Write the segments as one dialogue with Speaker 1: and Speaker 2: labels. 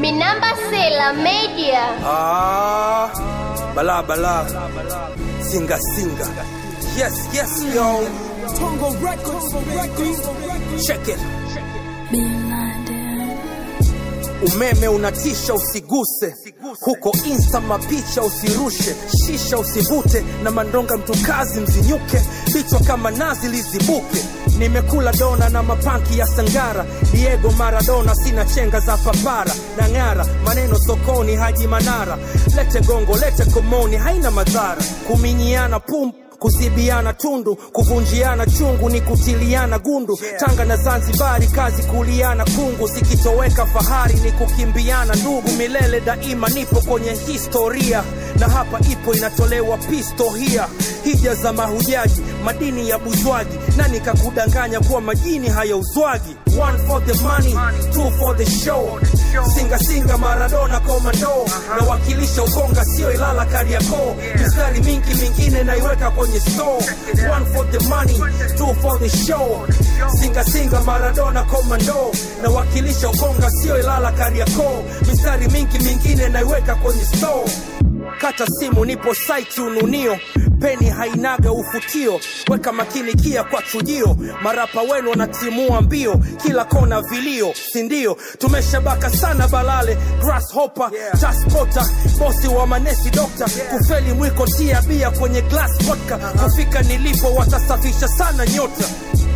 Speaker 1: Minamba Sela Media.
Speaker 2: Ah, bala bala, singa singa. Yes, yes, yo.
Speaker 3: Tongo Records, baby.
Speaker 2: Check it. Umeme unatisha, usiguse huko insta, mapicha usirushe, shisha usivute, na mandonga mtukazi mzinyuke, vichwa kama nazi lizibuke. Nimekula dona na mapanki ya Sangara, Diego Maradona, sina chenga za papara na ng'ara, maneno sokoni, Haji Manara, lete gongo, lete komoni, haina madhara, kuminyiana pum kuzibiana tundu, kuvunjiana chungu ni kutiliana gundu. Tanga na Zanzibari, kazi kuliana kungu, zikitoweka fahari ni kukimbiana ndugu. Milele daima nipo kwenye historia, na hapa ipo inatolewa pistohia. Hija za mahujaji, madini ya buzwaji, nani kakudanganya kuwa majini hayauzwagi? One for the money, two for the show. Singa singa Maradona komando, nawakilisha Ukonga sio Ilala Kariakoo. Mistari mingi mingine naiweka kwenye store. One for the money, two for the show. Singa singa Maradona komando, nawakilisha Ukonga sio Ilala Kariakoo. Mistari mingi mingine naiweka kwenye store kata simu nipo site ununio peni hainaga ufutio weka makini kia kwa chujio marapa wenu wanatimua mbio kila kona vilio sindio tumeshabaka sana balale grasshopper taspota bosi wa manesi dokta kufeli mwiko tia bia kwenye glass vodka kufika nilipo watasafisha sana nyota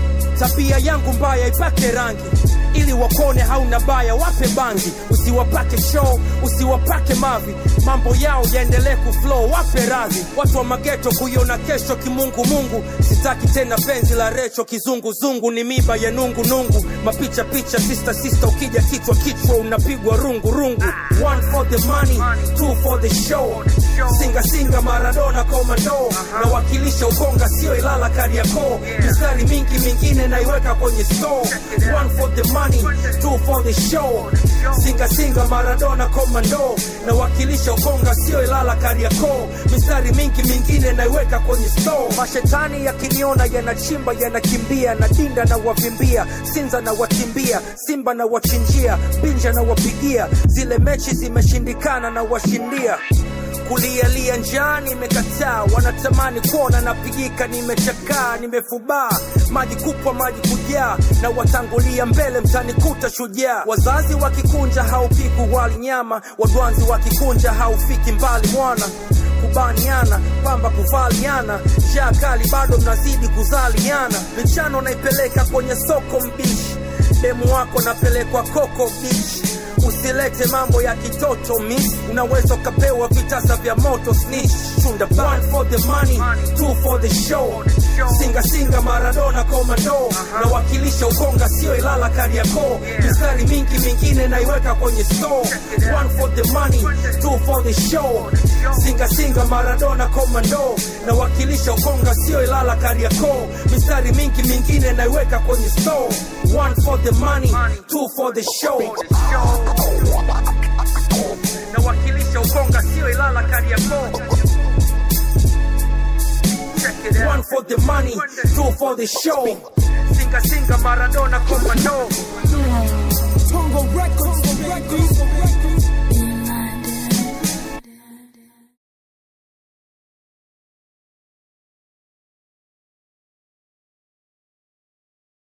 Speaker 2: tabia yangu mbaya ipake rangi ili wakone hauna baya wape bangi usiwapake show usiwapake mavi mambo yao yaendelee kuflow wape radhi watu wa mageto kuiona kesho kimungumungu sitaki tena penzi la recho kizunguzungu ni miba ya nungunungu mapicha picha sista sista ukija kichwa kichwa unapigwa rungu rungu one for the money two for the show singa singa maradona komando nawakilisha ukonga sio ilala kariakoo mistari mingi mingine naiweka kwenye store one for the money two for the show singa singa maradona komando nawakilisha ukonga sio ilala kariakoo mistari mingi mingine naiweka kwenye store mashetani yakiniona yanachimba yanakimbia na dinda na wavimbia sinza na watimbia simba na wachinjia binja na wapigia zile mechi zimeshindikana na washindia kulialia njaa nimekataa wanatamani kuona napigika nimechakaa nimefubaa maji kupwa maji kujaa na watangulia mbele mtanikuta shujaa wazazi wakikunja haupiku wali nyama wadwanzi wakikunja haufiki mbali mwana kubaniana pamba kuvaliana njaa kali bado mnazidi kuzaliana michano naipeleka kwenye soko mbishi demu wako napelekwa koko bichi usilete mambo ya kitoto miss unaweza ukapewa vitasa vya moto snitch chunda one for the money two for the show singa singa maradona komando nawakilisha ukonga sio ilala kariakoo mistari mingi mingine naiweka kwenye store one for the money two for the show singa singa maradona komando nawakilisha ukonga sio ilala kariakoo mistari mingi mingine naiweka kwenye store one for the money two for the show nawakilisha ukonga sio ilala kariakoo one for the money two for the show singa singa maradona komando
Speaker 3: Tongo Records.